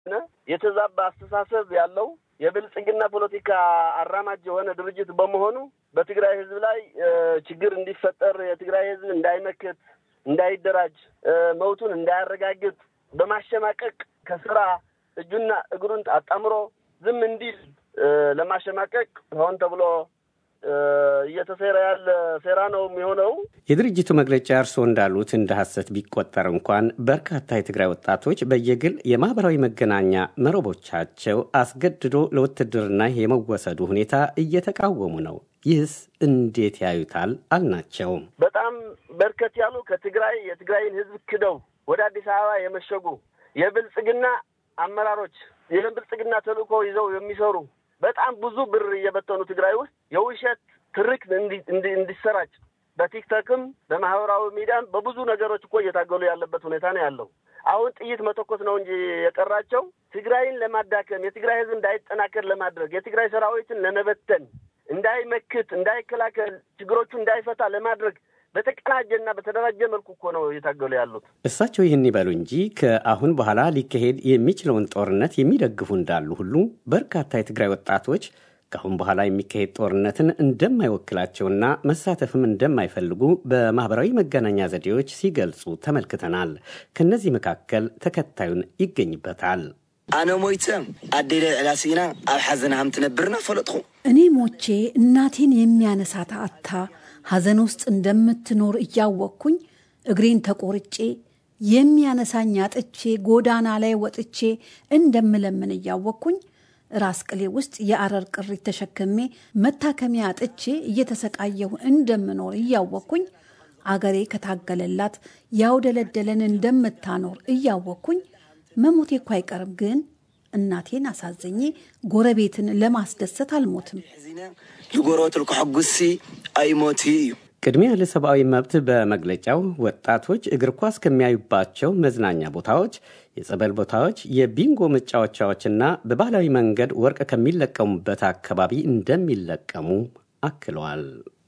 የተዛባ አስተሳሰብ ያለው የብልጽግና ፖለቲካ አራማጅ የሆነ ድርጅት በመሆኑ በትግራይ ህዝብ ላይ ችግር እንዲፈጠር የትግራይ ህዝብ እንዳይመክት፣ እንዳይደራጅ፣ መብቱን እንዳያረጋግጥ በማሸማቀቅ ከስራ እጁና እግሩን አጣምሮ ዝም እንዲል ለማሸማቀቅ ሆን ተብሎ እየተሴረ ያለ ሴራ ነው የሚሆነው። የድርጅቱ መግለጫ እርስዎ እንዳሉት እንደ ሐሰት ቢቆጠር እንኳን በርካታ የትግራይ ወጣቶች በየግል የማህበራዊ መገናኛ መረቦቻቸው አስገድዶ ለውትድርና የመወሰዱ ሁኔታ እየተቃወሙ ነው። ይህስ እንዴት ያዩታል? አልናቸውም። በጣም በርከት ያሉ ከትግራይ የትግራይን ህዝብ ክደው ወደ አዲስ አበባ የመሸጉ የብልጽግና አመራሮች የብልጽግና ተልእኮ ይዘው የሚሰሩ በጣም ብዙ ብር እየበተኑ ትግራይ ውስጥ የውሸት ትርክ እንዲሰራጭ በቲክቶክም በማህበራዊ ሚዲያም በብዙ ነገሮች እኮ እየታገሉ ያለበት ሁኔታ ነው ያለው። አሁን ጥይት መተኮስ ነው እንጂ የቀራቸው ትግራይን ለማዳከም የትግራይ ህዝብ እንዳይጠናከር ለማድረግ የትግራይ ሰራዊትን ለመበተን እንዳይመክት፣ እንዳይከላከል፣ ችግሮቹ እንዳይፈታ ለማድረግ በተቀናጀና በተደራጀ መልኩ እኮ ነው እየታገሉ ያሉት። እሳቸው ይህን ይበሉ እንጂ ከአሁን በኋላ ሊካሄድ የሚችለውን ጦርነት የሚደግፉ እንዳሉ ሁሉ በርካታ የትግራይ ወጣቶች ከአሁን በኋላ የሚካሄድ ጦርነትን እንደማይወክላቸውና መሳተፍም እንደማይፈልጉ በማህበራዊ መገናኛ ዘዴዎች ሲገልጹ ተመልክተናል። ከእነዚህ መካከል ተከታዩን ይገኝበታል። ኣነ ሞይተ ኣዴለ ዕላሲና ኣብ ሓዘን ሃም ትነብርና ፈለጥኹ እኔ ሞቼ እናቴን የሚያነሳት አታ ሐዘን ውስጥ እንደምትኖር እያወቅኩኝ እግሬን ተቆርጬ የሚያነሳኝ አጥቼ ጎዳና ላይ ወጥቼ እንደምለምን እያወቅኩኝ ራስ ቅሌ ውስጥ የአረር ቅሪት ተሸክሜ መታከሚያ አጥቼ እየተሰቃየሁ እንደምኖር እያወቅኩኝ አገሬ ከታገለላት ያውደለደለን እንደምታኖር እያወቅኩኝ መሞቴ እኮ አይቀርም፣ ግን እናቴን አሳዘኜ ጎረቤትን ለማስደሰት አልሞትም። ዝጎረቤት ልክሐጉሲ ኣይሞት እዩ ቅድሚያ ለሰብአዊ መብት በመግለጫው ወጣቶች እግር ኳስ ከሚያዩባቸው መዝናኛ ቦታዎች፣ የጸበል ቦታዎች፣ የቢንጎ መጫወቻዎችና በባህላዊ መንገድ ወርቅ ከሚለቀሙበት አካባቢ እንደሚለቀሙ አክለዋል።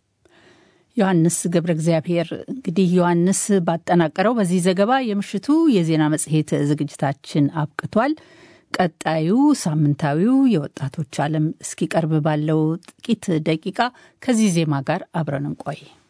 ዮሐንስ ገብረ እግዚአብሔር። እንግዲህ ዮሐንስ ባጠናቀረው በዚህ ዘገባ የምሽቱ የዜና መጽሔት ዝግጅታችን አብቅቷል። ቀጣዩ ሳምንታዊው የወጣቶች ዓለም እስኪቀርብ ባለው ጥቂት ደቂቃ ከዚህ ዜማ ጋር አብረን እንቆይ።